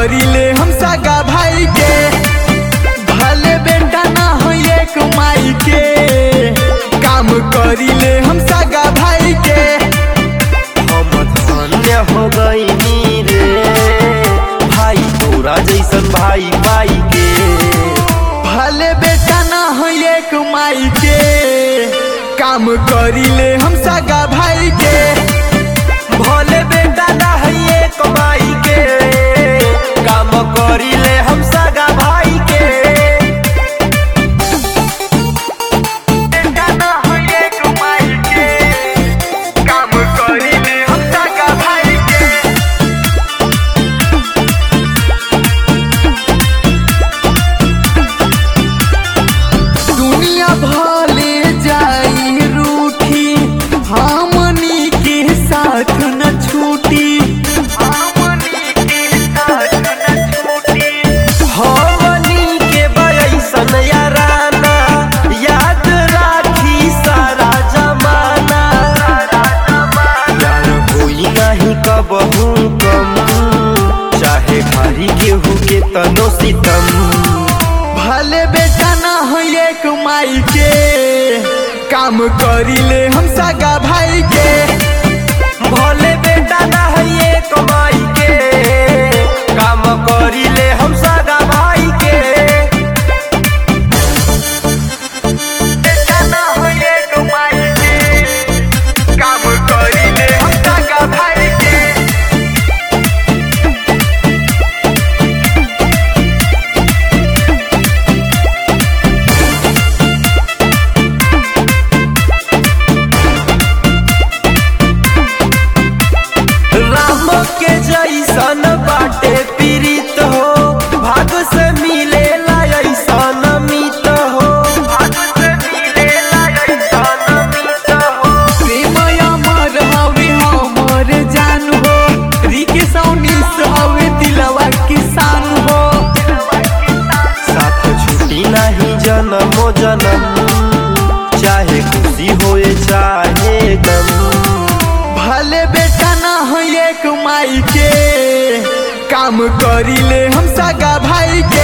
करिले हम सगा भाई के भले बेटा ना हो एक माई के काम करिले हम सगा भाई के हम धन्य हो गईनी रे भाई तोरा जैसन भाई पाई के भले बेटा ना हो एक माई के काम करिले हम सगा भाई के भोले बेटा ना है कमाई के काम करिले हम सगा भाई के बेटा ना हो एक माई के काम करिले हम सगा भाई के दुनिया भले जाई रूठी हमनी के साथ न छूटी हमनी के साथ न छूटी हमनी के बयसन याराना याद राखी सारा जमाना यार होई नहीं कबहू कम चाहे भारी केहू के तनो सितम भले बेटा ना हो एक माई के काम करिले हम सगा भाई के भोले बेटा ना है कमाई के काम करिले हम सगा भाई के बेटा ना हो एक माई के काम करिले हम सगा भाई के राम के जैसन बाटे पीड़ित हो भाग से मिले ऐसन मित हो भाग से मिले ऐसन मित हो प्रेम अमर हवे हमर जान हो रिके सौनीस हवे दिलवा किसान हो साथ छुट्टी नहीं जन्मो जन्म चाहे खुशी होए चाहे गम भले बेटा ना हो एक माई के काम करिले हम सगा भाई के